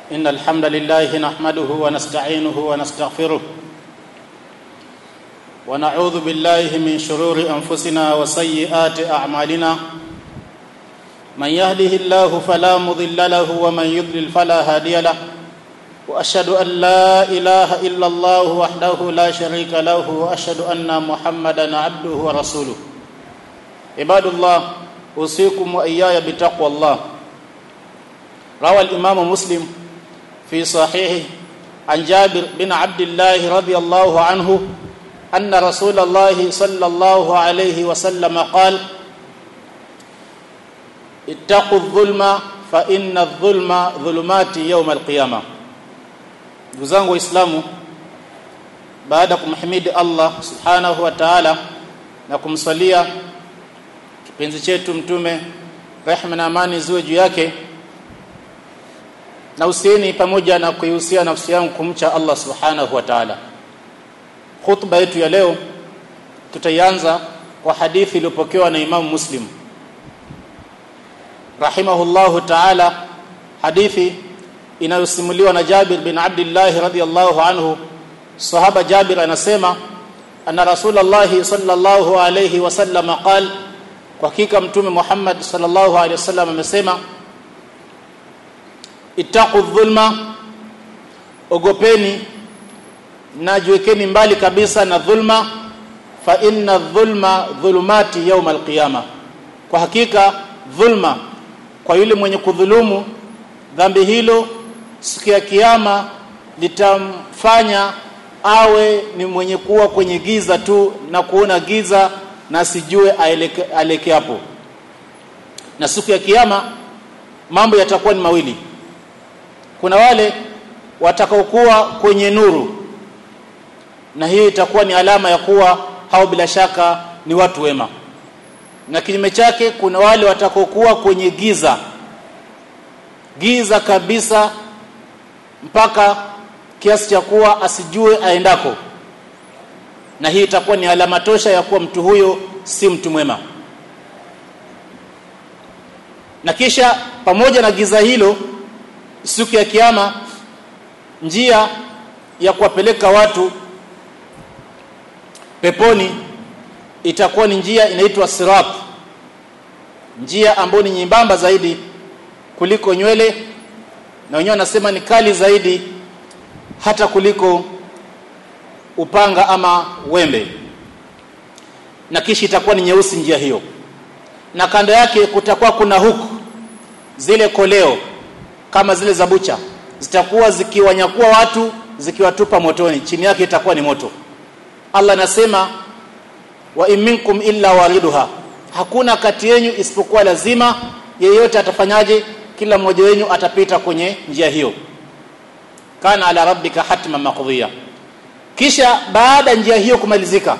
إن الحمد لله نحمده ونستعينه ونستغفره ونعوذ بالله من شرور أنفسنا وسيئات أعمالنا من يهده الله فلا مضل له ومن يضلل فلا هادي له واشهد ان لا اله الا الله وحده لا شريك له واشهد ان محمدا عبده ورسوله عباد الله اوصيكم واياي بتقوى الله روى الامام مسلم في صحيحه عن جابر بن عبد الله رضي الله عنه ان رسول الله صلى الله عليه وسلم قال اتقوا الظلم فان الظلم ظلمات يوم القيامه ndugu zangu waislamu baada ya kumhimidi Allah subhanahu wa ta'ala na kumsalia kipenzi chetu mtume rehma na amani ziwe juu yake na usieni pamoja na kuihusia nafsi yangu kumcha Allah subhanahu wa ta'ala khutba yetu ya leo tutaianza kwa hadithi iliyopokewa na Imam Muslim rahimahullahu ta'ala hadithi inayosimuliwa na Jabir bin Abdullah radhiyallahu anhu sahaba Jabir anasema anna Rasulullah sallallahu alayhi wasallam qal kwa hakika mtume Muhammad sallallahu alayhi wasallam amesema ittaqu dhulma ogopeni na jiwekeni mbali kabisa na dhulma fa inna dhulma dhulumati yawm alqiyama kwa hakika dhulma kwa yule mwenye kudhulumu dhambi hilo siku ya kiyama litamfanya awe ni mwenye kuwa kwenye giza tu na kuona giza na sijue aeleke hapo na siku ya kiyama mambo yatakuwa ni mawili kuna wale watakaokuwa kwenye nuru na hii itakuwa ni alama ya kuwa hao bila shaka ni watu wema na kinyume chake kuna wale watakaokuwa kwenye giza giza kabisa mpaka kiasi cha kuwa asijue aendako na hii itakuwa ni alama tosha ya kuwa mtu huyo si mtu mwema na kisha pamoja na giza hilo siku ya kiyama njia ya kuwapeleka watu peponi itakuwa ni njia inaitwa sirat njia ambayo ni nyembamba zaidi kuliko nywele na wenyewe wanasema ni kali zaidi hata kuliko upanga ama wembe na kisha itakuwa ni nyeusi njia hiyo na kando yake kutakuwa kuna huku zile koleo kama zile za bucha zitakuwa zikiwanyakua watu zikiwatupa motoni chini yake itakuwa ni moto Allah anasema wa minkum illa wariduha hakuna kati yenu isipokuwa lazima yeyote atafanyaje kila mmoja wenu atapita kwenye njia hiyo kana ala rabbika hatma maqdiya kisha baada njia hiyo kumalizika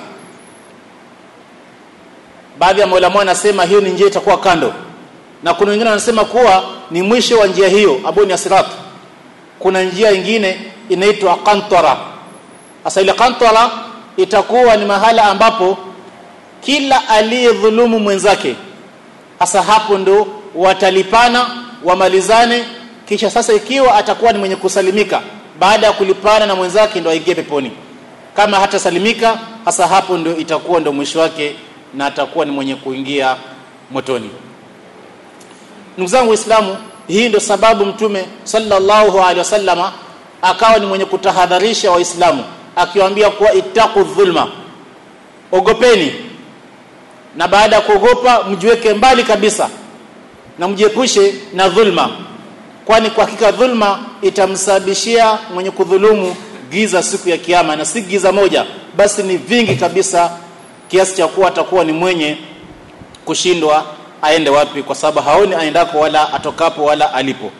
baadhi ya maulama wanasema hiyo ni njia itakuwa kando na kuna wengine wanasema kuwa ni mwisho wa njia hiyo ambayo ni asirat kuna njia nyingine inaitwa qantara sasa ile qantara itakuwa ni mahala ambapo kila aliyedhulumu mwenzake hasa hapo ndo watalipana wamalizane kisha sasa ikiwa atakuwa ni mwenye kusalimika baada ya kulipana na mwenzake ndo aingie peponi kama hata salimika hasa hapo ndo itakuwa ndo mwisho wake na atakuwa ni mwenye kuingia motoni ndugu zangu waislamu hii ndio sababu mtume sallallahu alaihi wasallama akawa ni mwenye kutahadharisha waislamu akiwaambia kuwa ittaqu dhulma ogopeni na baada ya kuogopa mjiweke mbali kabisa na mjiepushe na dhulma kwani kwa hakika dhulma itamsababishia mwenye kudhulumu giza siku ya kiyama na si giza moja basi ni vingi kabisa kiasi cha kuwa atakuwa ni mwenye kushindwa aende wapi kwa sababu haoni aendako wala atokapo wala alipo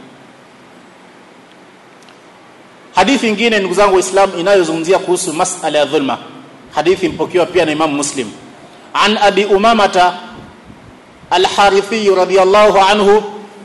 hadithi nyingine ndugu zangu waislamu inayozungumzia kuhusu masala ya dhulma hadithi mpokewa pia na Imam Muslim an abi umamata الحارثي رضي الله عنه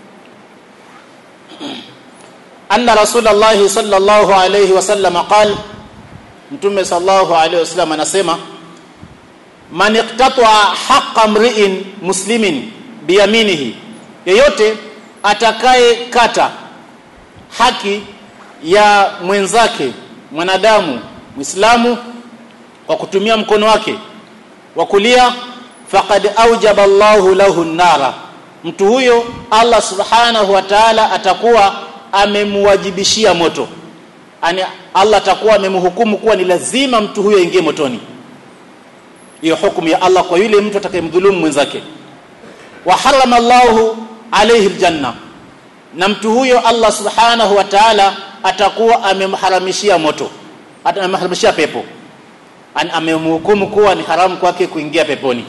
أن رسول الله صلى الله عليه وسلم قال متى صلى الله عليه وسلم anasema man iqtata haqqa mri'in muslimin biyaminihi yeyote atakaye kata haki ya mwenzake mwanadamu Muislamu kwa kutumia mkono wake wa kulia faqad aujaba Allahu lahu nara mtu huyo Allah subhanahu wa ta'ala atakuwa amemwajibishia moto yani Allah atakuwa amemhukumu kuwa ni lazima mtu huyo aingie motoni hiyo hukumu ya Allah kwa yule mtu atakayemdhulumu mwenzake wa harama Allahu alayhi aljanna na mtu huyo Allah subhanahu wa ta'ala atakuwa amemharamishia moto amemharamishia pepo amemhukumu kuwa ni haramu kwake kuingia peponi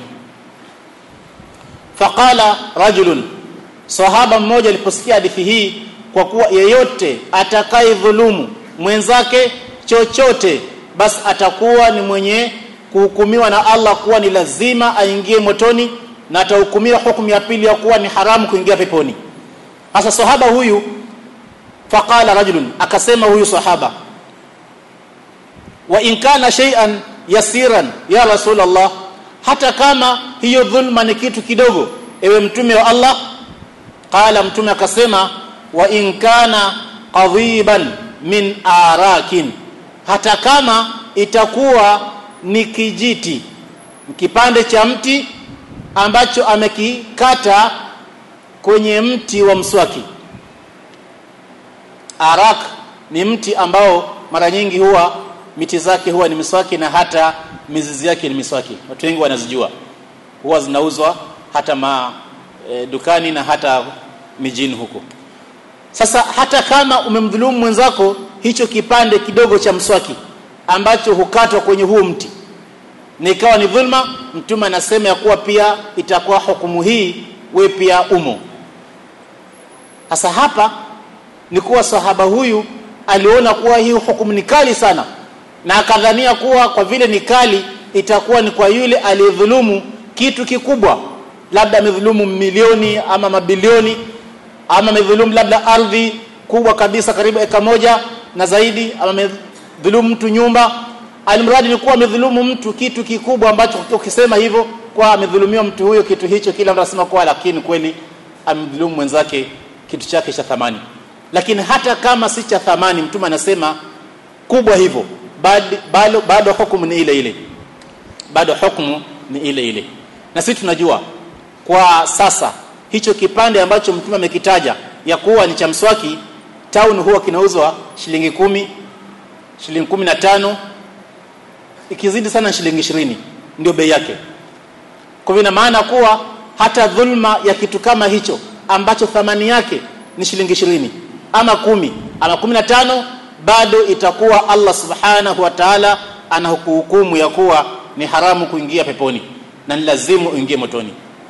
faqala rajulun sahaba mmoja aliposikia hadithi hii kwa kuwa yeyote atakayedhulumu mwenzake chochote basi atakuwa ni mwenye kuhukumiwa na Allah kuwa ni lazima aingie motoni na atahukumiwa hukumu ya pili ya kuwa ni haramu kuingia peponi sasa sahaba huyu faqala rajulun akasema huyu sahaba wa in kana shay'an yasiran ya rasulullah hata kama hiyo dhulma ni kitu kidogo ewe mtume wa Allah qala mtume akasema wa in kana qadhiban min arakin hata kama itakuwa ni kijiti kipande cha mti ambacho amekikata kwenye mti wa mswaki arak ni mti ambao mara nyingi huwa miti zake huwa ni miswaki na hata mizizi yake ni miswaki watu wengi wanazijua huwa zinauzwa hata ma e, dukani na hata mijini huko sasa hata kama umemdhulumu mwenzako hicho kipande kidogo cha mswaki ambacho hukatwa kwenye huu mti na ikawa ni dhulma mtume anasema ya kuwa pia itakuwa hukumu hii we pia umo sasa hapa ni kuwa sahaba huyu aliona kuwa hii hukumu ni kali sana na akadhania kuwa kwa vile ni kali itakuwa ni kwa yule aliyedhulumu kitu kikubwa labda amedhulumu milioni ama mabilioni ama amedhulumu labda ardhi kubwa kabisa karibu eka moja na zaidi ama amedhulumu mtu nyumba alimradi ni kuwa amedhulumu mtu kitu kikubwa ambacho ukisema hivyo kwa amedhulumiwa mtu huyo kitu hicho kila mtu anasema kwa lakini kweli amedhulumu mwenzake kitu chake cha thamani lakini hata kama si cha thamani mtume anasema kubwa hivyo bado bado hukumu ni ile ile bado hukumu ni ile ile na sisi tunajua kwa sasa hicho kipande ambacho mtume amekitaja ya kuwa ni cha mswaki town huwa kinauzwa shilingi kumi shilingi kumi na tano ikizidi sana shilingi ishirini ndio bei yake kwa hivyo maana kuwa hata dhulma ya kitu kama hicho ambacho thamani yake ni shilingi ishirini ama kumi ama kumi na tano bado itakuwa Allah subhanahu wa ta'ala anahukumu ya kuwa ni haramu kuingia peponi na ni lazimu uingie motoni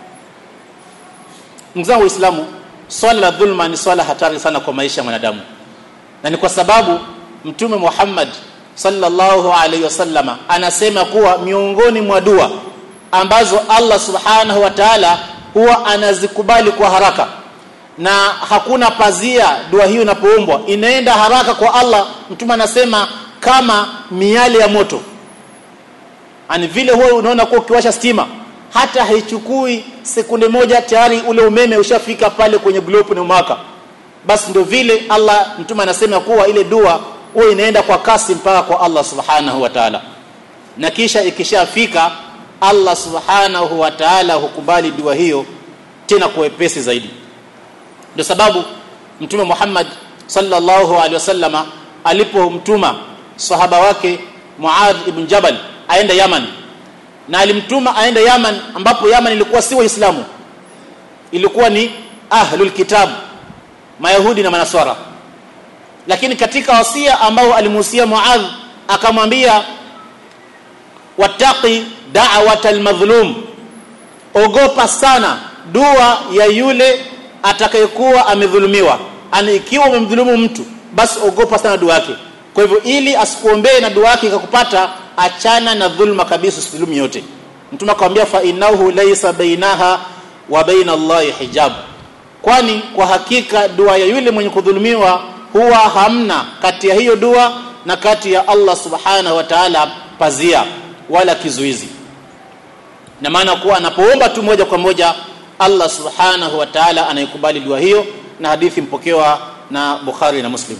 mzangu waislamu swala la dhulma ni swala hatari sana kwa maisha ya mwanadamu na ni kwa sababu mtume Muhammad sallallahu alaihi wasallama anasema kuwa miongoni mwa dua ambazo Allah subhanahu wa ta'ala huwa anazikubali kwa haraka na hakuna pazia dua hiyo inapoombwa inaenda haraka kwa Allah mtume anasema kama miale ya moto ani vile huwa unaona kuwa ukiwasha stima hata haichukui sekunde moja tayari ule umeme ushafika pale kwenye globe na umaka basi ndio vile Allah mtume anasema kuwa ile dua huwa inaenda kwa kasi mpaka kwa Allah subhanahu wa ta'ala na kisha ikishafika Allah subhanahu wa ta'ala hukubali dua hiyo tena kwa wepesi zaidi ndio sababu mtume Muhammad sallallahu alaihi wasallama alipomtuma sahaba wake Muadh ibn Jabal aende Yaman na alimtuma aende Yaman ambapo Yaman ilikuwa si waislamu ilikuwa ni ahlul kitab mayahudi na manaswara lakini katika wasia ambao alimuhusia Muadh akamwambia wattaqi da'wata almadhlum ogopa sana dua ya yule atakayekuwa amedhulumiwa ana ikiwa umemdhulumu mtu basi ogopa sana dua yake kwa hivyo ili asikuombee na dua yake ikakupata achana na dhulma kabisa usidhulumu yote mtume akamwambia fa innahu laysa bainaha wa baina Allahi hijab kwani kwa hakika dua ya yule mwenye kudhulumiwa huwa hamna kati ya hiyo dua na kati ya Allah subhanahu wa ta'ala pazia wala kizuizi na maana kuwa anapoomba tu moja kwa moja Allah subhanahu wa ta'ala anaikubali dua hiyo na hadithi mpokewa na Bukhari na Muslim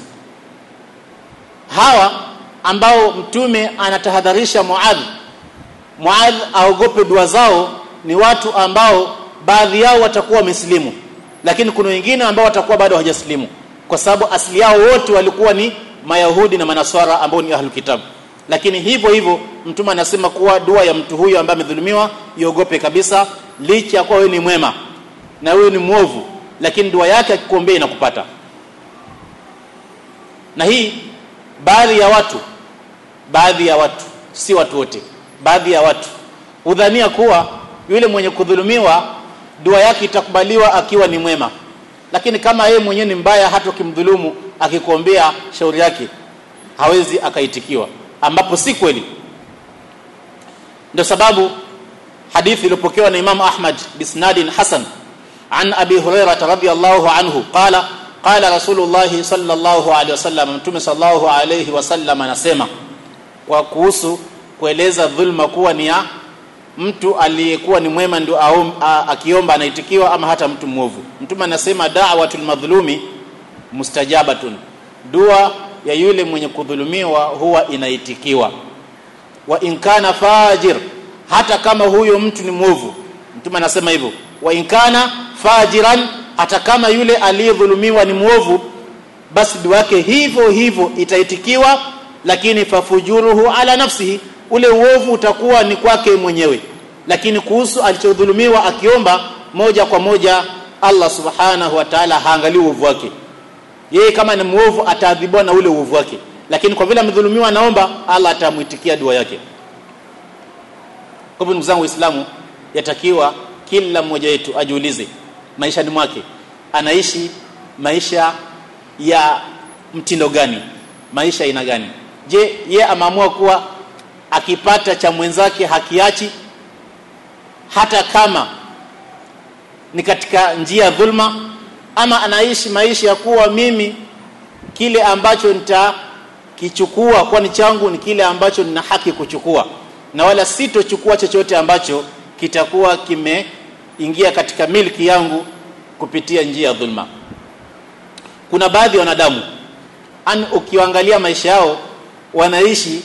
hawa ambao mtume anatahadharisha Muadh Muadh aogope dua zao ni watu ambao baadhi yao watakuwa wamesilimu lakini kuna wengine ambao watakuwa bado hawajasilimu kwa sababu asili yao wote walikuwa ni mayahudi na manaswara ambao ni ahlul kitab lakini hivyo hivyo mtume anasema kuwa dua ya mtu huyo ambaye amedhulumiwa iogope kabisa licha ya kuwa wewe ni mwema na wewe ni mwovu lakini dua yake akikuombea inakupata na hii baadhi ya watu baadhi ya watu si watu wote baadhi ya watu udhania kuwa yule mwenye kudhulumiwa dua yake itakubaliwa akiwa ni mwema lakini kama yeye mwenyewe ni mbaya hata ukimdhulumu akikuombea shauri yake hawezi akaitikiwa ambapo si kweli ndio sababu hadithi iliyopokewa na Imam Ahmad bisnadin hasan an Abi Hurairah radhiyallahu anhu qala qala Rasulullah sallallahu alaihi wasallam mtume sallallahu alaihi wasallam anasema kwa kuhusu kueleza dhulma kuwa ni ya mtu aliyekuwa ni mwema ndio akiomba anaitikiwa ama hata mtu mwovu mtume anasema da'watul madhlumi mustajabatun dua ya yule mwenye kudhulumiwa huwa inaitikiwa wa in kana fajir hata kama huyo mtu ni mwovu mtume anasema hivyo wa in kana fajiran hata kama yule aliyedhulumiwa ni mwovu basi dua yake hivyo hivyo itaitikiwa lakini fafujuruhu ala nafsihi ule uovu utakuwa ni kwake mwenyewe lakini kuhusu alichodhulumiwa akiomba moja kwa moja Allah subhanahu wa ta'ala haangalii uovu wake yeye kama ni muovu ataadhibiwa na ule uovu wake lakini kwa vile amedhulumiwa anaomba Allah atamuitikia dua yake kwa hivyo ndugu zangu waislamu yatakiwa kila mmoja wetu ajiulize maishani mwake anaishi maisha ya mtindo gani maisha aina gani je ye ameamua kuwa akipata cha mwenzake hakiachi hata kama ni katika njia ya dhulma ama anaishi maisha ya kuwa mimi kile ambacho nitakichukua kwa ni changu ni kile ambacho nina haki kuchukua na wala sitochukua chochote ambacho kitakuwa kimeingia katika milki yangu kupitia njia ya dhulma kuna baadhi ya wanadamu an ukiangalia maisha yao wanaishi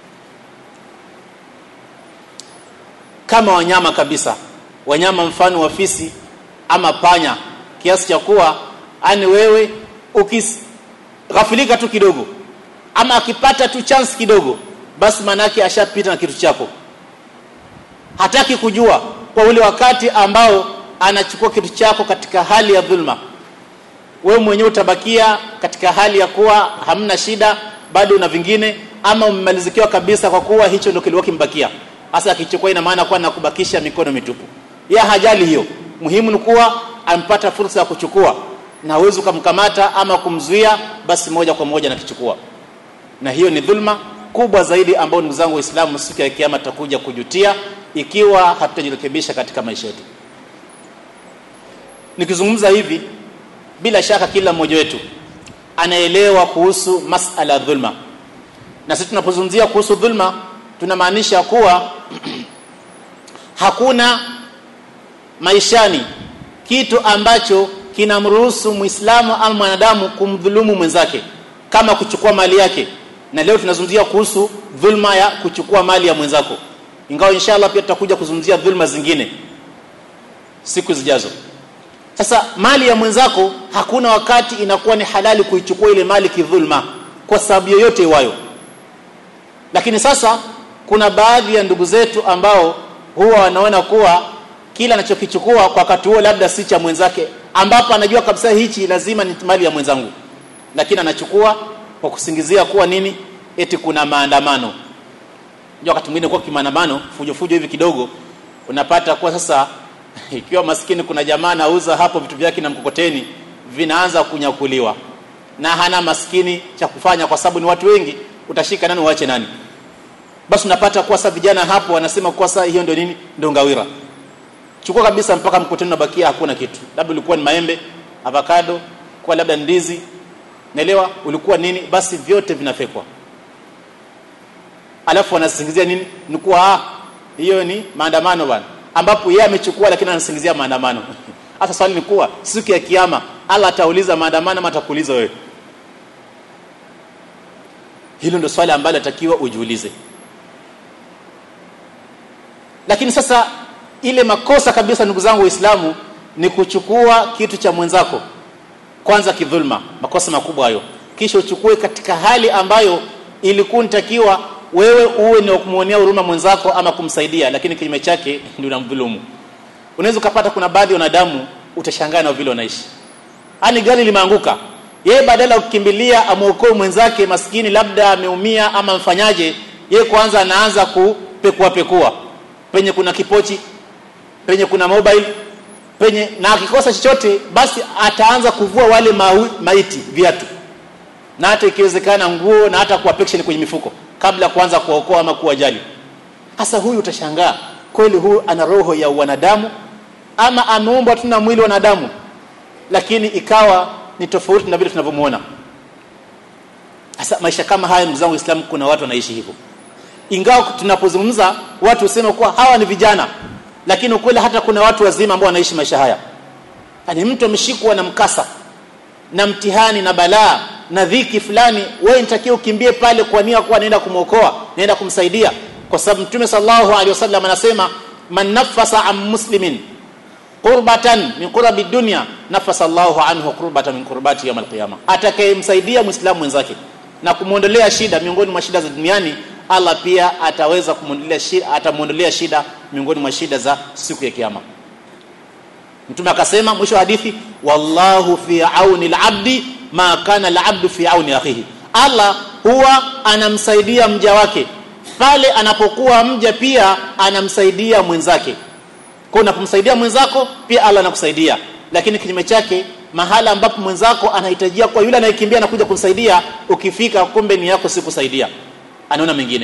kama wanyama kabisa wanyama mfano wa fisi ama panya kiasi cha kuwa ani wewe ukighafilika tu kidogo ama akipata tu chance kidogo basi manake ashapita na kitu chako hataki kujua kwa ule wakati ambao anachukua kitu chako katika hali ya dhulma wewe mwenyewe utabakia katika hali ya kuwa hamna shida bado una vingine ama umemalizikiwa kabisa kwa kuwa hicho ndio kilikuwa kimbakia hasa akichukua ina maana kuwa nakubakisha mikono mitupu ya hajali hiyo muhimu ni kuwa ampata fursa ya kuchukua na hawezi ukamkamata ama kumzuia basi moja kwa moja nakichukua na hiyo ni dhulma kubwa zaidi ambayo ndugu zangu waislamu siku ya kiyama takuja kujutia ikiwa hatutajirekebisha katika maisha yetu nikizungumza hivi bila shaka kila mmoja wetu anaelewa kuhusu masala ya dhulma na sisi tunapozungumzia kuhusu dhulma tunamaanisha kuwa hakuna maishani kitu ambacho kinamruhusu muislamu au mwanadamu kumdhulumu mwenzake kama kuchukua mali yake na leo tunazungumzia kuhusu dhulma ya kuchukua mali ya mwenzako ingawa inshallah pia tutakuja kuzungumzia dhulma zingine siku zijazo sasa mali ya mwenzako hakuna wakati inakuwa ni halali kuichukua ile mali kidhulma kwa sababu yoyote iwayo lakini sasa kuna baadhi ya ndugu zetu ambao huwa wanaona kuwa kila anachokichukua kwa wakati huo labda si cha mwenzake ambapo anajua kabisa hichi lazima ni mali ya mwenzangu lakini anachukua kwa kusingizia kuwa nini eti kuna maandamano ndio wakati mwingine kwa kimaandamano fujo fujo hivi kidogo unapata kuwa sasa ikiwa maskini kuna jamaa anauza hapo vitu vyake na mkokoteni vinaanza kunyakuliwa na hana maskini cha kufanya kwa sababu ni watu wengi utashika nani uache nani basi unapata kuwa sasa vijana hapo wanasema kuwa sasa hiyo ndio nini ndio ngawira chukua kabisa mpaka mkokoteni unabakia hakuna kitu labda ulikuwa ni maembe avocado kwa labda ndizi naelewa ulikuwa nini basi vyote vinafekwa alafu wanasingizia nini ni kuwa ah hiyo ni maandamano bwana ambapo yeye amechukua lakini anasingizia maandamano hasa swali ni kuwa siku ya kiyama Allah atauliza maandamano ama atakuuliza wewe hilo ndio swali ambalo atakiwa ujiulize lakini sasa ile makosa kabisa ndugu zangu waislamu ni kuchukua kitu cha mwenzako kwanza kidhulma makosa makubwa hayo kisha uchukue katika hali ambayo ilikuwa nitakiwa wewe uwe ni kumuonea huruma mwenzako ama kumsaidia lakini kinyume chake ndio unamdhulumu unaweza ukapata kuna baadhi ya wanadamu utashangaa na vile wanaishi ani gari limeanguka yeye badala ya kukimbilia amuokoe mwenzake maskini labda ameumia ama mfanyaje yeye kwanza anaanza kupekua pekua penye kuna kipochi penye kuna mobile penye na akikosa chochote basi ataanza kuvua wale maui, maiti viatu na hata ikiwezekana nguo na hata kuwa pection kwenye mifuko kabla kuanza kuokoa ama kuwajali hasa huyu utashangaa kweli huyu ana roho ya wanadamu ama ameumbwa tu na mwili wa wanadamu lakini ikawa ni tofauti na vile tunavyomuona sasa maisha kama haya ndugu zangu waislamu kuna watu wanaishi hivyo ingawa tunapozungumza watu husema kuwa hawa ni vijana lakini ukweli hata kuna watu wazima ambao wanaishi maisha haya yani mtu ameshikwa na mkasa na mtihani na balaa na dhiki fulani wewe nitakiwa ukimbie pale kwa nia kuwa naenda kumwokoa naenda kumsaidia kwa sababu mtume sallallahu alaihi wasallam anasema man nafasa am muslimin qurbatan min qurabi dunya nafasa Allahu anhu qurbatan min qurbati yawm alqiyama atakayemsaidia muislamu mwenzake na kumuondolea shida miongoni mwa shida za duniani Allah pia ataweza kumuondolea shida atamuondolea shida miongoni mwa shida za siku ya kiyama mtume akasema mwisho wa hadithi wallahu fi auni alabdi ma kana alabdu fi auni akhihi Allah huwa anamsaidia mja wake pale anapokuwa mja pia anamsaidia mwenzake kwa unapomsaidia mwenzako pia Allah anakusaidia lakini kinyume chake mahala ambapo mwenzako anahitajia kwa yule anayekimbia na kuja kumsaidia ukifika kumbe ni yako si kusaidia anaona mengine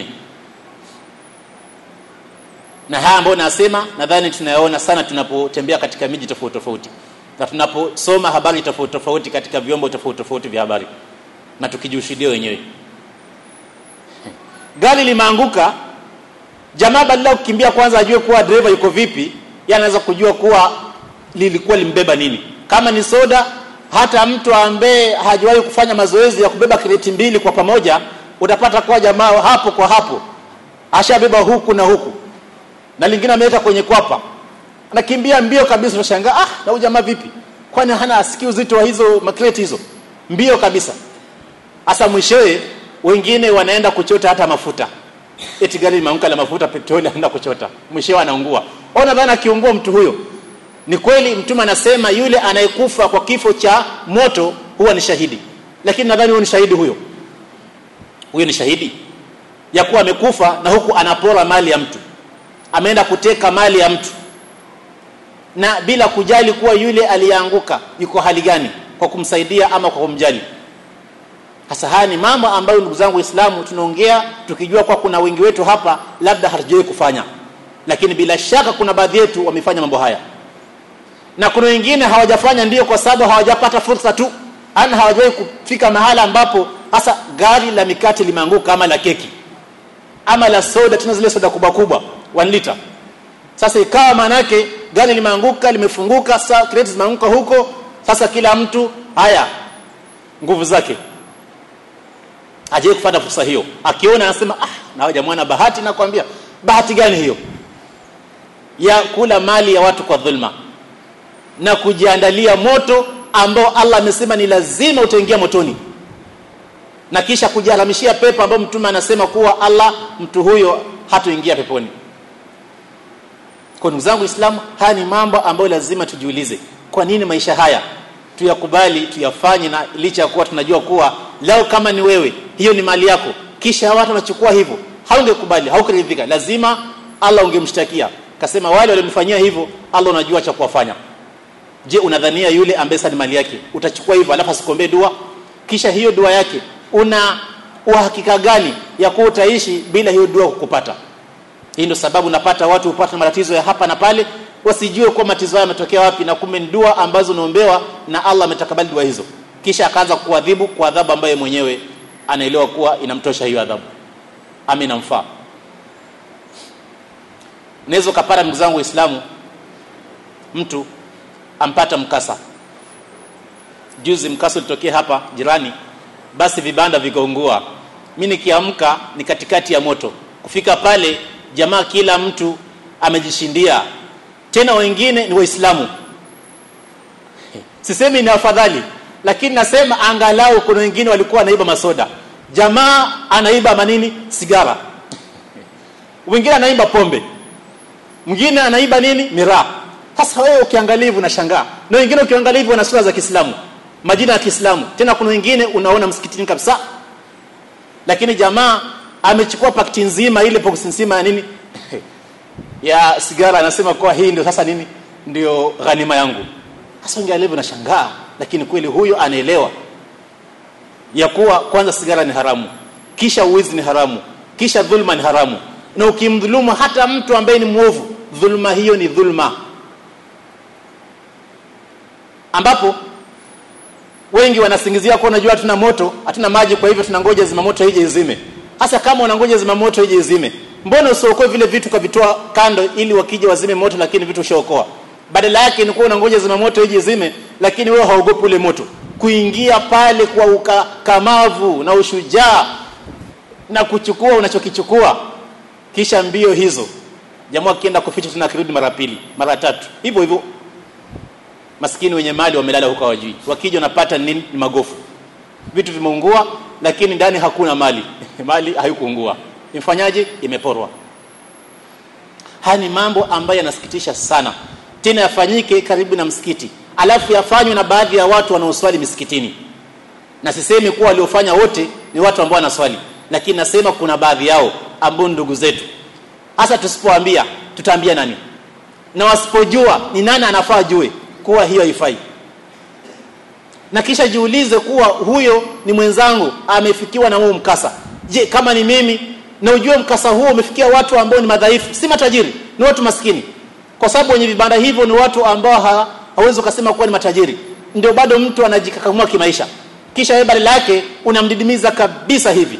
na haya ambayo nasema nadhani tunayaona sana tunapotembea katika miji tofauti tofauti na tunaposoma habari tofauti tofauti katika vyombo tofauti tofauti vya habari na tukijishuhudia wenyewe gari limeanguka jamaa badala kukimbia kwanza ajue kuwa dereva yuko vipi yeye anaweza kujua kuwa lilikuwa limbeba nini kama ni soda hata mtu ambaye hajawahi kufanya mazoezi ya kubeba kreti mbili kwa pamoja utapata kwa jamaa hapo kwa hapo ashabeba huku na huku na lingine ameweka kwenye kwapa anakimbia mbio kabisa unashangaa ah na huyu jamaa vipi kwani hana asikii uzito wa hizo makreti hizo mbio kabisa hasa mwishowe wengine wanaenda kuchota hata mafuta eti gari limeanguka la mafuta petroli anaenda kuchota mwishowe anaungua ona bana akiungua mtu huyo ni kweli mtume anasema yule anayekufa kwa kifo cha moto huwa ni shahidi lakini nadhani huyo ni shahidi huyo huyo ni shahidi ya kuwa amekufa na huku anapora mali ya mtu ameenda kuteka mali ya mtu na bila kujali kuwa yule aliyeanguka yuko hali gani kwa kumsaidia ama kwa kumjali hasa haya ni mambo ambayo ndugu zangu waislamu tunaongea tukijua kwa kuna wengi wetu hapa labda hatujawahi kufanya lakini bila shaka kuna baadhi yetu wamefanya mambo haya na kuna wengine hawajafanya ndio kwa sababu hawajapata fursa tu ana hawajawahi kufika mahala ambapo hasa gari la mikate limeanguka ama la keki ama la soda tena zile soda kubwa kubwa 1 liter sasa ikawa manake gari limeanguka limefunguka sasa kreti zimeanguka huko sasa kila mtu haya nguvu zake aje kufuata fursa hiyo akiona anasema ah na jamaa na bahati nakwambia bahati gani hiyo ya kula mali ya watu kwa dhulma na kujiandalia moto ambao Allah amesema ni lazima utaingia motoni na kisha kujiharamishia pepo ambao mtume anasema kuwa Allah mtu huyo hatoingia peponi kwa ndugu zangu Uislamu haya ni mambo ambayo lazima tujiulize kwa nini maisha haya tuyakubali tuyafanye na licha ya kuwa tunajua kuwa leo kama ni wewe hiyo ni mali yako kisha watu wanachukua hivyo haungekubali haukuridhika lazima Allah ungemshtakia kasema wale walimfanyia hivyo Allah unajua cha kuwafanya je unadhania yule ambaye ni mali yake utachukua hivyo alafu asikombee dua kisha hiyo dua yake una uhakika gani ya kuwa utaishi bila hiyo dua kukupata hii ndio sababu napata watu hupata matatizo ya hapa na pale wasijue kwa matatizo haya yametokea wapi na kumbe ni dua ambazo unaombewa na Allah ametakabali dua hizo kisha akaanza kuadhibu kwa adhabu ambayo mwenyewe anaelewa kuwa inamtosha hiyo adhabu ama inamfaa unaweza ukapata ndugu zangu waislamu mtu ampata mkasa juzi mkasa ulitokea hapa jirani basi vibanda vikaungua mi nikiamka ni katikati ya moto kufika pale jamaa kila mtu amejishindia tena wengine ni waislamu sisemi ni afadhali lakini nasema angalau kuna wengine walikuwa wanaiba masoda jamaa anaiba manini sigara mwingine anaiba pombe mwingine anaiba nini miraa sasa wewe ukiangalia hivi unashangaa na wengine ukiangalia hivi wana sura za Kiislamu majina ya Kiislamu tena kuna wengine unaona msikitini kabisa lakini jamaa amechukua pakiti nzima ile box nzima ya nini ya sigara anasema kwa hii ndio sasa nini ndio ghanima yangu sasa ungeelewa hivyo nashangaa lakini kweli huyo anaelewa ya kuwa kwanza sigara ni haramu kisha uwizi ni haramu kisha dhulma ni haramu na ukimdhulumu hata mtu ambaye ni mwovu dhulma hiyo ni dhulma ambapo wengi wanasingizia kwa unajua hatuna moto hatuna maji kwa hivyo tunangoja zimamoto ije izime hasa kama unangoja zimamoto ije izime mbona usiokoe vile vitu kavitoa kando ili wakija wazime moto lakini vitu ushaokoa badala yake ni kuwa unangoja zimamoto ije izime lakini wewe haogopi ule moto kuingia pale kwa ukakamavu na ushujaa na kuchukua unachokichukua kisha mbio hizo jamaa akienda kuficha tena kirudi mara pili mara tatu hivyo hivyo maskini wenye mali wamelala huko hawajui wakija wanapata nini ni magofu vitu vimeungua lakini ndani hakuna mali mali haikuungua imfanyaje imeporwa haya ni mambo ambayo yanasikitisha sana tena yafanyike karibu na msikiti alafu yafanywe na baadhi ya watu wanaoswali misikitini na sisemi kuwa waliofanya wote ni watu ambao wanaswali lakini nasema kuna baadhi yao ambao ndugu zetu hasa tusipoambia tutaambia nani na wasipojua ni nani anafaa jue kuwa hiyo haifai na kisha jiulize kuwa huyo ni mwenzangu amefikiwa na huu mkasa je kama ni mimi na ujue mkasa huo umefikia watu ambao ni madhaifu si matajiri ni watu maskini kwa sababu wenye vibanda hivyo ni watu ambao ha, hawezi ukasema kuwa ni matajiri ndio bado mtu anajikakamua kimaisha kisha wewe badala yake unamdidimiza kabisa hivi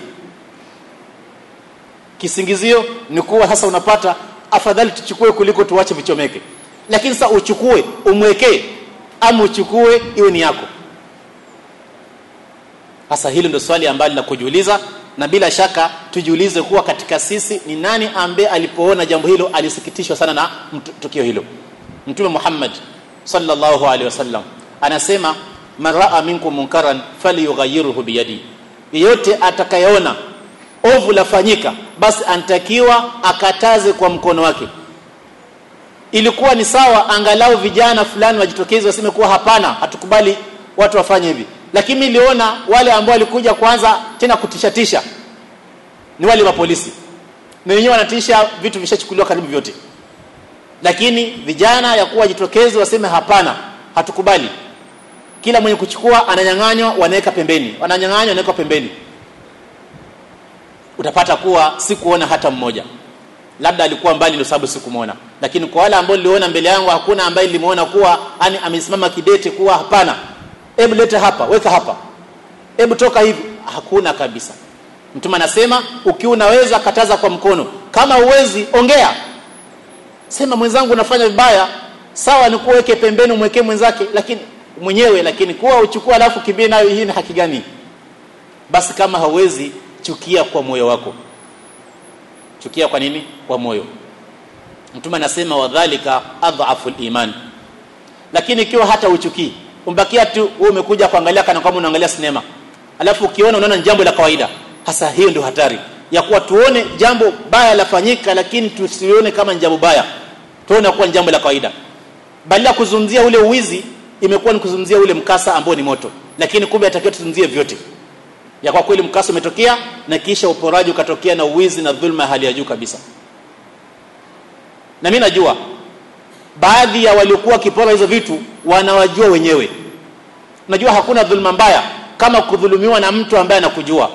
kisingizio ni kuwa sasa unapata afadhali tuchukue kuliko tuache vichomeke lakini sasa uchukue umwekee ama uchukue iwe ni yako sasa hilo ndio swali ambalo la kujiuliza na bila shaka tujiulize kuwa katika sisi ni nani ambaye alipoona jambo hilo alisikitishwa sana na tukio hilo mtume Muhammad sallallahu alaihi wasallam anasema man raa minkum munkaran falyughayyirhu biyadi yeyote atakayeona ovu lafanyika basi anatakiwa akataze kwa mkono wake ilikuwa ni sawa angalau vijana fulani wajitokeze waseme kuwa hapana hatukubali watu wafanye hivi lakini niliona wale ambao walikuja kwanza tena kutishatisha ni wale wa polisi na wenyewe wanatisha vitu vishachukuliwa karibu vyote lakini vijana ya kuwa jitokeze waseme hapana hatukubali kila mwenye kuchukua ananyang'anywa wanaweka pembeni wananyang'anywa wanaweka pembeni utapata kuwa sikuona hata mmoja labda alikuwa mbali ndio sababu sikumwona lakini kwa wale ambao niliona mbele yangu hakuna ambaye nilimuona kuwa ani amesimama kidete kuwa hapana hebu leta hapa weka hapa hebu toka hivi hakuna kabisa mtume anasema ukiwa unaweza kataza kwa mkono kama uwezi ongea sema mwenzangu unafanya vibaya sawa ni kuweke pembeni umwekee mwenzake lakini mwenyewe lakini kuwa uchukue alafu kimbie nayo hii ni haki gani basi kama hauwezi chukia kwa moyo wako chukia kwa nini kwa moyo mtume anasema wadhalika adhafu iman lakini ikiwa hata uchukii umbakia tu wewe umekuja kuangalia kana kama unaangalia sinema alafu ukiona unaona jambo la kawaida hasa hiyo ndio hatari ya kuwa tuone jambo baya lafanyika lakini tusione kama ni jambo baya tuone kuwa ni jambo la kawaida badala kuzungumzia ule uwizi imekuwa ni kuzungumzia ule mkasa ambao ni moto lakini kumbe atakiwa tuzungumzie vyote ya kwa kweli mkasa umetokea na kisha uporaji ukatokea na uwizi na dhulma ya hali ya juu kabisa na mimi najua baadhi ya waliokuwa wakipora hizo vitu wanawajua wenyewe najua hakuna dhulma mbaya kama kudhulumiwa na mtu ambaye anakujua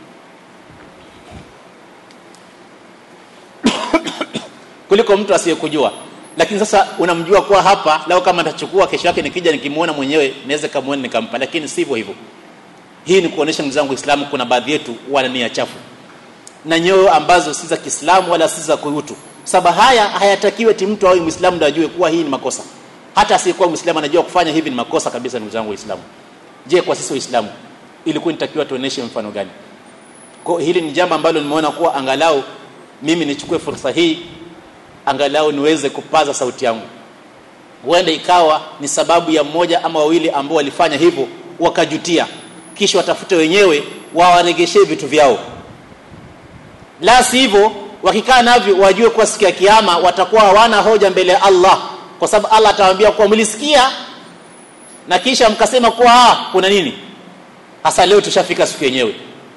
kuliko mtu asiyekujua lakini sasa unamjua kuwa hapa lao kama nitachukua kesho yake nikija nikimuona mwenyewe naweza kamuona nikampa lakini sivyo hivyo hii ni kuonesha ndugu zangu Uislamu kuna baadhi yetu wana nia chafu na nyoyo ambazo si za Kiislamu wala si za kuutu sababu haya hayatakiwi eti mtu awe Muislamu ndio ajue kuwa hii ni makosa hata asiyekuwa Muislamu anajua kufanya hivi ni makosa kabisa ndugu zangu Waislamu je kwa sisi waislamu ilikuwa nitakiwa tuoneshe mfano gani kwa hili ni jambo ambalo nimeona kuwa angalau mimi nichukue fursa hii angalau niweze kupaza sauti yangu huenda ikawa ni sababu ya mmoja ama wawili ambao walifanya hivyo wakajutia kisha watafute wenyewe wawaregeshe vitu vyao la sivyo wakikaa navyo wajue kuwa siku ya kiyama watakuwa hawana hoja mbele ya Allah kwa sababu Allah atawaambia kuwa mlisikia na kisha mkasema kuwa ah, kuna nini hasa leo tushafika siku yenyewe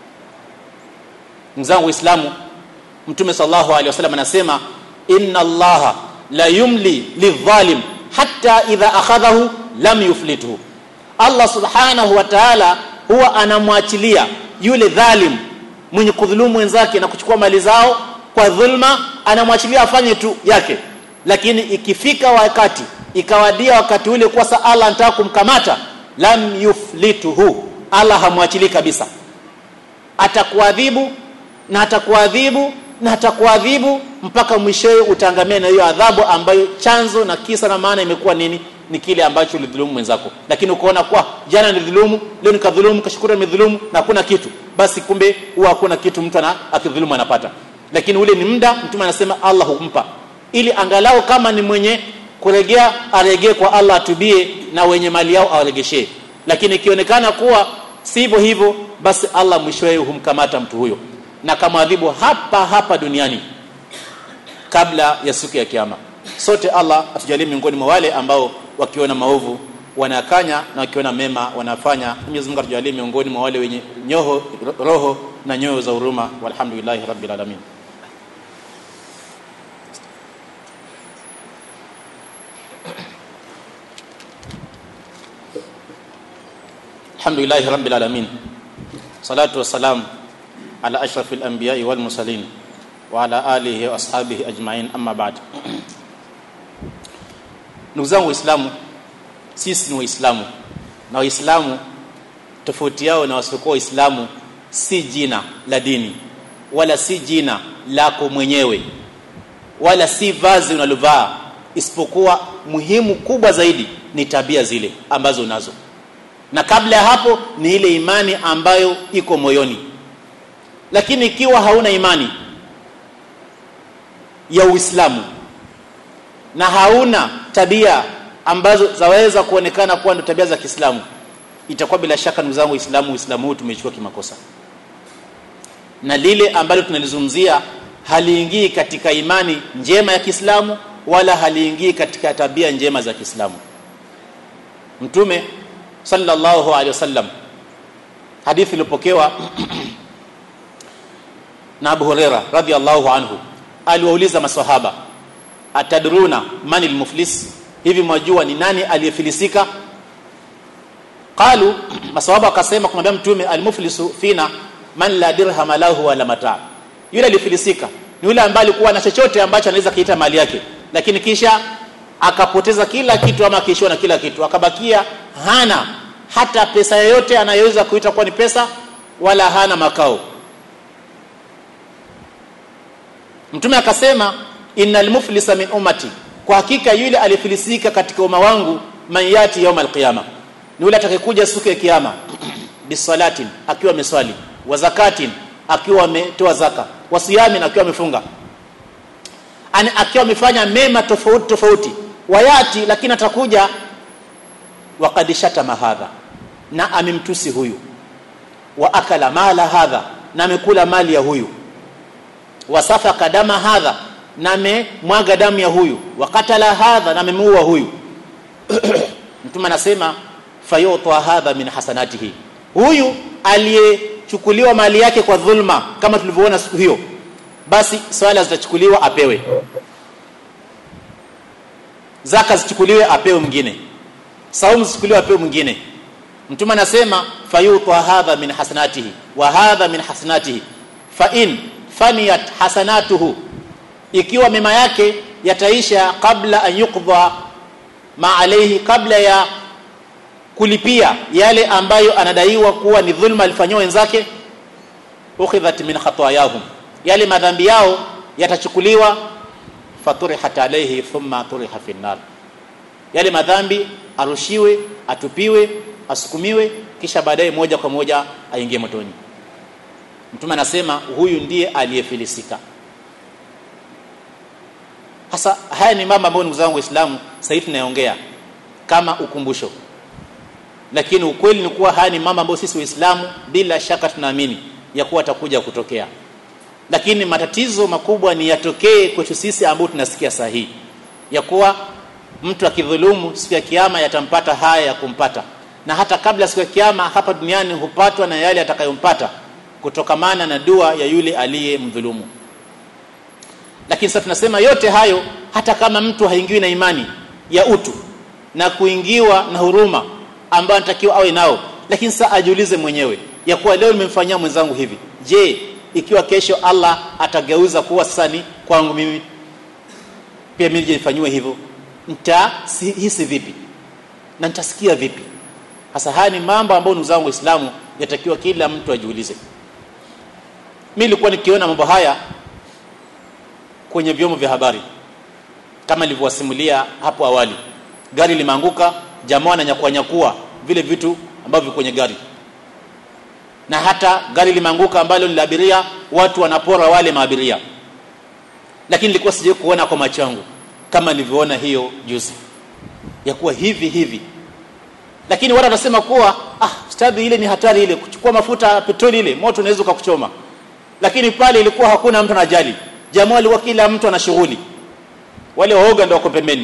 mzangu waislamu mtume sallallahu alaihi wasallam anasema inna allaha la yumli lidhalim hatta idha akhadhahu lam yuflithu Allah subhanahu wa ta'ala huwa anamwachilia yule dhalim mwenye kudhulumu wenzake na kuchukua mali zao kwa dhulma anamwachilia afanye tu yake lakini ikifika wakati ikawadia wakati ule kwa sa Allah anataka kumkamata lam yuflituhu Allah hamwachili kabisa atakuadhibu na atakuadhibu na atakuadhibu mpaka mwishowe utangamia na hiyo adhabu ambayo chanzo na kisa na maana imekuwa nini ni kile ambacho ulidhulumu mwenzako lakini ukaona kwa jana nilidhulumu leo nikadhulumu kashukuru nimedhulumu na hakuna kitu basi kumbe huwa hakuna kitu mtu ana akidhulumu anapata lakini ule ni muda mtume anasema Allah humpa ili angalau kama ni mwenye kuregea aregee kwa Allah atubie na wenye mali yao awaregeshee lakini ikionekana kuwa sivyo hivyo basi Allah mwishowe humkamata mtu huyo na kamwadhibu hapa hapa duniani kabla ya siku ya kiyama sote Allah atujalie miongoni mwa wale ambao wakiona maovu wanakanya na wakiona mema wanafanya Mwenyezi Mungu atujalie miongoni mwa wale wenye nyoho roho na nyoyo za huruma walhamdulillahi rabbil alamin alhamdulillahi rabbil alamin salatu wassalam ala ashrafil anbiya'i wal mursalin wa ala alihi wa ashabihi ajma'in amma ba'd ndugu zangu waislamu sisi ni waislamu na waislamu tofauti yao na wasiokuwa waislamu si jina la dini wala si jina lako mwenyewe wala si vazi unalovaa isipokuwa muhimu kubwa zaidi ni tabia zile ambazo unazo na kabla ya hapo ni ile imani ambayo iko moyoni lakini ikiwa hauna imani ya Uislamu na hauna tabia ambazo zaweza kuonekana kuwa ndio tabia za Kiislamu itakuwa bila shaka ndugu zangu Uislamu Uislamu huu tumechukua kimakosa na lile ambalo tunalizungumzia haliingii katika imani njema ya Kiislamu wala haliingii katika tabia njema za Kiislamu Mtume sallallahu alaihi wasallam hadithi iliyopokewa na Abu Huraira radhiallahu anhu aliwauliza maswahaba atadruna man almuflis hivi mwajua ni nani aliyefilisika qalu maswahaba akasema kumwambia mtume almuflisu fina man la dirham lahu wala mata yule alifilisika ni yule ambaye alikuwa na chochote ambacho anaweza kiita mali yake lakini kisha akapoteza kila kitu ama akiishiwa na kila kitu akabakia hana hata pesa yoyote anayoweza kuita kuwa ni pesa wala hana makao mtume akasema innal muflisa min ummati kwa hakika yule alifilisika katika umma wangu man yati yawm alqiyama ni yule atakayekuja siku ya kiyama bisalatin akiwa ameswali wa zakatin akiwa ametoa zaka wa siyamin akiwa amefunga ani akiwa amefanya mema tofauti tofauti wayati lakini atakuja waqad shatama hadha na amemtusi huyu wa akala mala hadha na amekula mali ya huyu wasafaka dama hadha na amemwaga damu ya huyu wakatala hadha na amemuua huyu mtume anasema fayutwa hadha min hasanatihi huyu aliyechukuliwa mali yake kwa dhulma kama tulivyoona siku hiyo basi swala zitachukuliwa apewe zaka zichukuliwe apewe mwingine saumu zichukuliwe apewe mwingine mtume anasema fayutwa hadha min hasanatihi wa hadha min hasanatihi fa in faniyat hasanatuhu ikiwa mema yake yataisha kabla an yuqdha ma alayhi kabla ya kulipia yale ambayo anadaiwa kuwa ni dhulma alifanywa wenzake ukhidhat min khatayahum yale madhambi yao yatachukuliwa faturihat alayhi thumma turiha fi nar yale madhambi arushiwe atupiwe asukumiwe kisha baadaye moja kwa moja aingie motoni mtume anasema huyu ndiye aliyefilisika hasa haya ni mambo ambayo ndugu zangu waislamu sasa hivi tunayaongea kama ukumbusho lakini ukweli ni kuwa haya ni mambo ambayo sisi waislamu bila shaka tunaamini ya kuwa atakuja kutokea lakini matatizo makubwa ni yatokee kwetu sisi ambao tunasikia sahihi ya kuwa mtu akidhulumu siku ya kiyama yatampata haya ya kumpata na hata kabla siku ya kiyama hapa duniani hupatwa na yale atakayompata kutokamana na dua ya yule aliyemdhulumu lakini sasa tunasema yote hayo hata kama mtu haingiwi na imani ya utu na kuingiwa na huruma ambayo anatakiwa awe nao lakini sasa ajiulize mwenyewe ya kuwa leo nimemfanyia mwenzangu hivi je ikiwa kesho Allah atageuza kuwa sasa ni kwangu mimi pia mimi nifanyiwe hivyo nitahisi vipi na nitasikia vipi hasa haya ni mambo ambayo ndugu zangu waislamu yatakiwa kila mtu ajiulize mimi nilikuwa nikiona mambo haya kwenye vyombo vya habari kama nilivyowasimulia hapo awali gari limeanguka jamaa ananyakua nyakua vile vitu ambavyo kwenye gari na hata gari limeanguka ambalo ni la abiria watu wanapora wale maabiria lakini nilikuwa sijai kuona kwa macho yangu kama nilivyoona hiyo juzi ya kuwa hivi hivi lakini watu wanasema kuwa ah stadi ile ni hatari ile kuchukua mafuta petroli ile moto unaweza kukuchoma lakini pale ilikuwa hakuna mtu anajali jamaa alikuwa kila mtu ana shughuli wale waoga ndio wako pembeni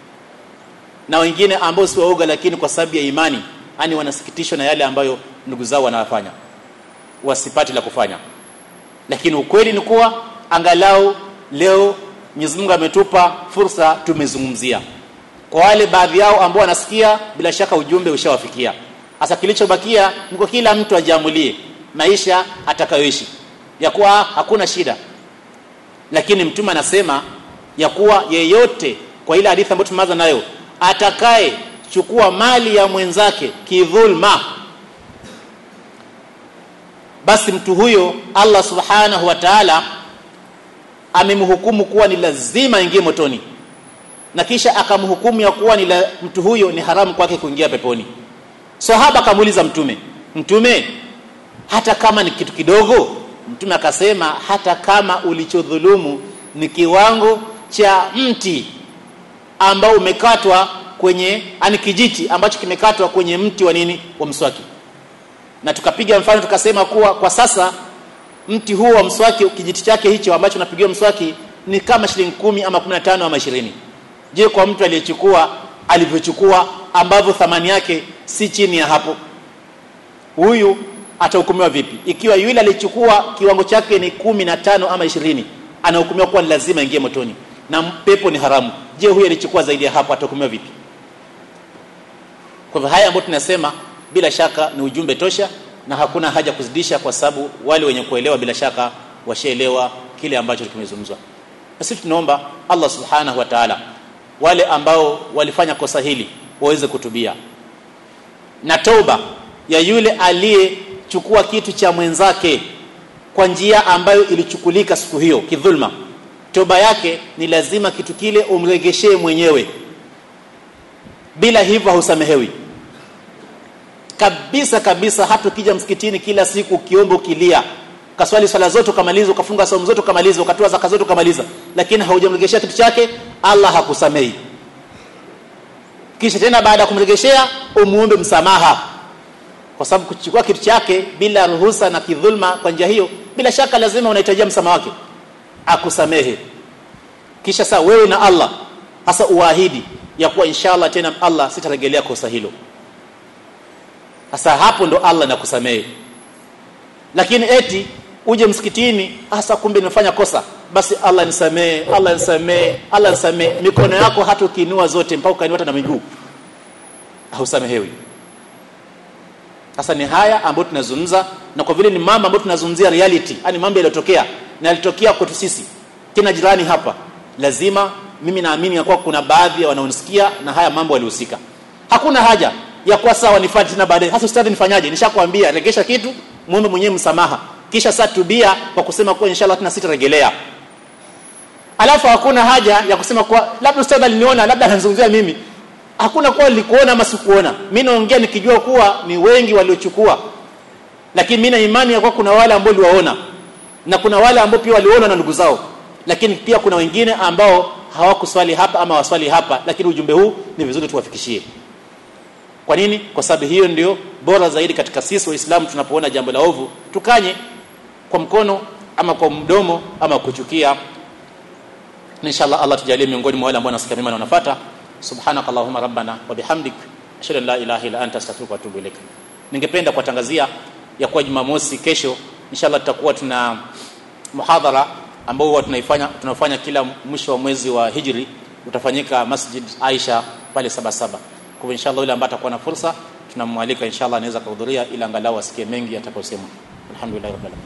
na wengine ambao si waoga lakini kwa sababu ya imani yani wanasikitishwa na yale ambayo ndugu zao wanayafanya wasipati la kufanya lakini ukweli ni kuwa angalau leo Mwenyezi Mungu ametupa fursa tumezungumzia kwa wale baadhi yao ambao wanasikia bila shaka ujumbe ushawafikia hasa kilichobakia ni kwa kila mtu ajiamulie maisha atakayoishi ya kuwa hakuna shida lakini mtume anasema ya kuwa yeyote kwa ile hadithi ambayo tumeanza nayo atakaye chukua mali ya mwenzake kidhulma basi mtu huyo Allah subhanahu wa ta'ala amemhukumu kuwa ni lazima aingie motoni na kisha akamhukumu ya kuwa ni la, mtu huyo ni haramu kwake kuingia peponi sahaba akamuuliza mtume mtume hata kama ni kitu kidogo mtume akasema hata kama ulichodhulumu ni kiwango cha mti ambao umekatwa kwenye ani kijiti ambacho kimekatwa kwenye mti wa nini wa mswaki na tukapiga mfano tukasema kuwa kwa sasa mti huo wa mswaki kijiti chake hicho ambacho unapigiwa mswaki ni kama shilingi kumi ama 15 ama 20 je kwa mtu aliyechukua alivyochukua ambavyo thamani yake si chini ya hapo huyu atahukumiwa vipi ikiwa yule alichukua kiwango chake ni kumi na tano ama ishirini anahukumiwa kuwa ni lazima ingie motoni na pepo ni haramu je huyu alichukua zaidi ya hapo atahukumiwa vipi kwa hivyo haya ambayo tunasema bila shaka ni ujumbe tosha na hakuna haja kuzidisha kwa sababu wale wenye kuelewa bila shaka washaelewa kile ambacho kimezungumzwa sisi tunaomba Allah subhanahu wa ta'ala wale ambao walifanya kosa hili waweze kutubia na toba ya yule aliyechukua kitu cha mwenzake kwa njia ambayo ilichukulika siku hiyo kidhulma toba yake ni lazima kitu kile umregeshee mwenyewe bila hivyo hausamehewi kabisa kabisa hata ukija msikitini kila siku ukiomba ukilia kaswali swala zote ukamaliza ukafunga saumu zote ukamaliza ukatoa zaka zote ukamaliza lakini haujamregeshea kitu chake Allah hakusamehi kisha tena baada ya kumregeshea umuombe msamaha kwa sababu kuchukua kitu chake bila ruhusa na kidhulma kwa njia hiyo bila shaka lazima unahitajia msamaha wake akusamehe kisha saa wewe na Allah hasa uahidi ya kuwa inshallah tena Allah sitarejelea kosa hilo hasa hapo ndo Allah nakusamehe lakini eti uje msikitini hasa kumbe nimefanya kosa basi Allah nisamee Allah nisamee Allah nisamee mikono yako hata ukiinua zote mpaka ukainua na miguu hausamehewi sasa ni haya ambayo tunazungumza na kwa vile ni mambo ambayo tunazungumzia reality yani mambo yaliyotokea na yalitokea kwetu sisi kina jirani hapa lazima mimi naamini ya kuwa kuna baadhi ya wanaonisikia na haya mambo walihusika hakuna haja ya kuwa sawa nifuate tena baadaye hasa ustadhi nifanyaje nishakwambia regesha kitu muombe mwenyewe msamaha kisha sasa tubia kwa kusema kuwa inshallah tena sitarejelea alafu hakuna haja ya kusema kuwa labda ustadhi aliniona labda anazungumzia mimi hakuna kuwa nilikuona ama sikuona mimi naongea nikijua kuwa ni wengi waliochukua lakini mimi na imani ya kuwa kuna wale ambao liwaona na kuna wale ambao pia waliona na ndugu zao lakini pia kuna wengine ambao hawakuswali hapa ama waswali hapa lakini ujumbe huu ni vizuri tuwafikishie kwa nini kwa sababu hiyo ndio bora zaidi katika sisi waislamu tunapoona jambo la ovu tukanye kwa mkono ama kwa mdomo ama kuchukia inshallah Allah tujalie miongoni mwa wale ambao wanasikia mema na wanafuata subhanaka allahumma rabbana wa bihamdik ashhadu an la ilaha illa anta astaghfiruka wa atubu ilaik ningependa kuwatangazia ya kuwa Jumamosi kesho inshallah tutakuwa tuna muhadhara ambao huwa tunaifanya tunafanya kila mwisho wa mwezi wa Hijri utafanyika Masjid Aisha pale saba saba kwa hivyo inshallah yule ambaye atakuwa na fursa tunamwalika inshallah anaweza kuhudhuria ila angalau asikie mengi atakayosemwa alhamdulillah rabbil alamin